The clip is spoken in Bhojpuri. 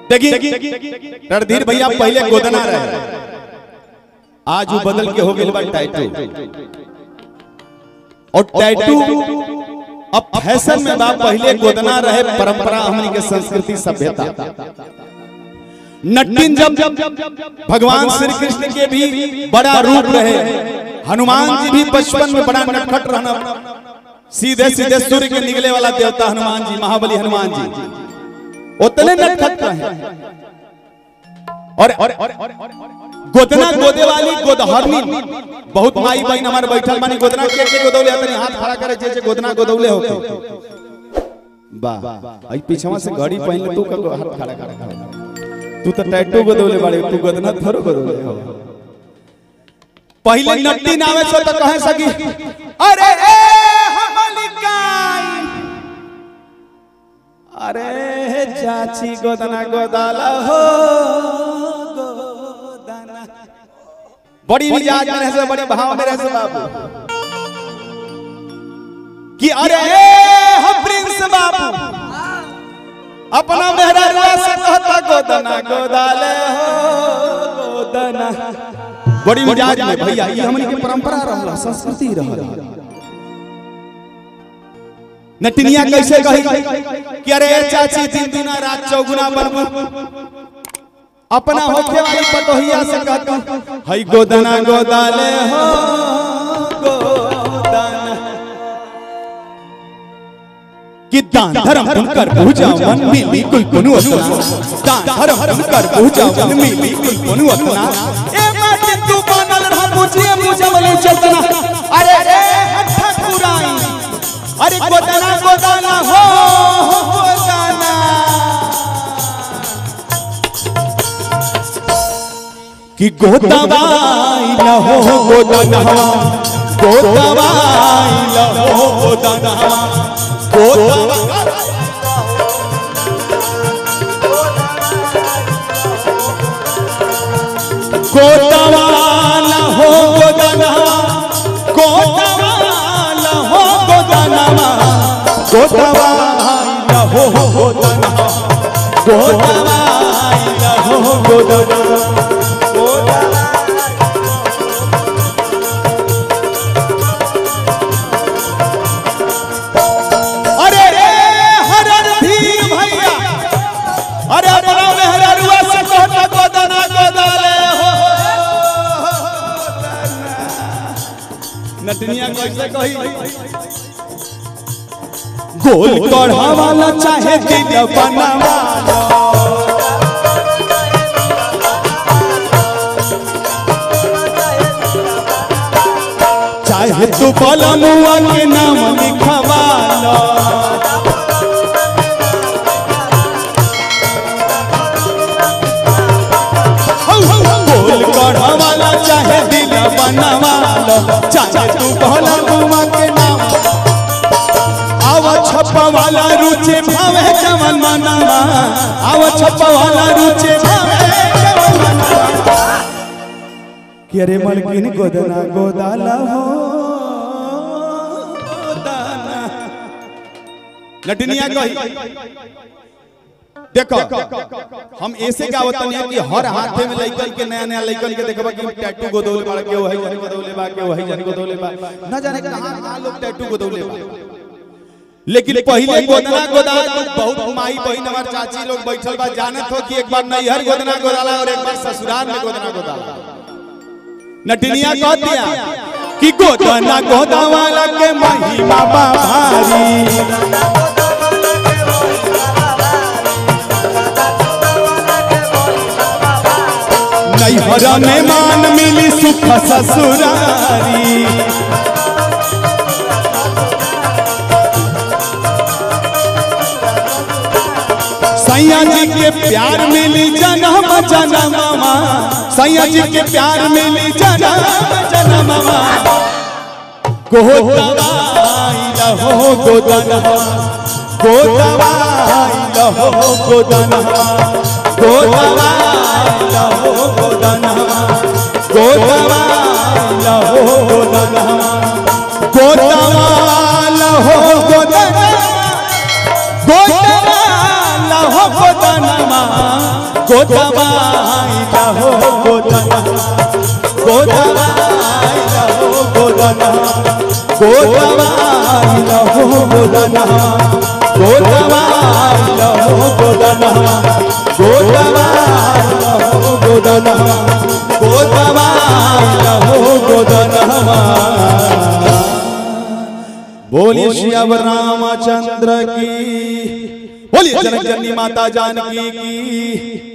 देखिए रणधीर भैया पहले गोदना रहे आज वो बदल के हो गए बा टैटू और टैटू अब फैशन में बा पहले गोदना रहे परंपरा हमनी के संस्कृति सभ्यता नटिन जब भगवान श्री कृष्ण के भी बड़ा रूप रहे हनुमान जी भी बचपन में बड़ा नटखट रहना सीधे सीधे सूर्य के निकले वाला देवता हनुमान जी महाबली हनुमान जी उतने नटखट रहे और गोदना गोदे वाली गोदहरनी बहुत माई बहन हमारे बैठल मानी गोदना के के गोदौले तनी हाथ खड़ा करे जे जे गोदना गोदौले होके वाह आई पीछवा से घड़ी पहन ले तू का हाथ खड़ा कर तू तो टैटू गोदौले बाड़े तू गोदना थोरो गोदौले हो पहले नट्टी नावे से तो कहे सकी अरे ए हमलिकाई अरे चाची गोदना गोदाला हो गोदना बड़ी मिजाज में रहे से बड़े भाव में रहे से बाबू कि अरे हम प्रिंस बाबू अपना मेहरा से कहता गोदना गोदाले हो गोदना बड़ी मिजाज में भैया ये हमनी के परंपरा रहला संस्कृति रहला नटनिया कैसे कही कि अरे चाची दिन दुना रात चौगुना बनबू अपना होखे वाली पतोहिया से कहता हई गोदना गोदाले हो गोदना कि दान धर्म तुम कर पूजा मन मिली कुल कुनु अतना दान धर्म तुम कर पूजा मन मिली कुल कुनु अतना ए माटी तू बनल रह पूछिए मुझे वाले चलतना अरे रे हठ पुराई अरे गोदना गोदाना हो गोदाना कि गोदवाई न हो गोदना गोदवाई न हो गोदना गोदवा गोदवाला हो गोदनवा गोदवाला हो गोदनवा गोदवाला हो गोदनवा गोदवाला हो गोदनवा अरे रे हरर धीर भैया अरे अपना मेहररुआ से कहता गोदना गोदाले हो नटनिया कैसे कही गोल कढ़ा वाला चाहे दिल बनावा चाहे तू कलमुआ के नाम लिखवाला गोल कढ़ा वाला चाहे दिल बनवाला चाहे तू कहला गुमा के नाम आव छप्पा वाला रुचे भावे जवन मनवा आव छप्पा वाला रुचे भावे जवन मनवा कि अरे मलकिन गोदना गोदाला हो गोदाना नटनिया कही देखो हम ऐसे का बतानी है कि हर हाथे में लइकन के नया नया लइकन के देखबा कि टैटू गोदौले बा के वही जन गोदौले बा के वही जन गोदौले बा न जाने कहां कहां लोग टैटू गोदौले बा लेकिन पहले गोदना गोदा तो बहुत माई बहन हमार चाची लोग बैठल बा जानत हो कि एक बार नैहर गोदना गोदाला और एक बार ससुराल में गोदना गोदाला नटनिया कह दिया कि गोदना गोदावाला के महिमा बा भारी नैहर में मान मिली सुख ससुरारी सैया जी के प्यार मिली जन्म जन्मवा सैया जी के प्यार मिली जन्म जन्मवा गोदवाई लहो गोदनवा गोदवाई लहो गोदनवा गोदवाई लहो गोदनवा गोदवाई लहो गोदनवा गोदवाई लहो गोदनवा गोदवाई लहो गोदनवा गोदवाइला हो गोदना गोदवाइला हो गोदना गोदवाइला हो गोदना गोदवाइला हो गोदना गोदवाइला हो गोदना गोदवाइला हो गोदना बोलिए श्री अब रामचंद्र की बोलिए जनक जननी माता जानकी की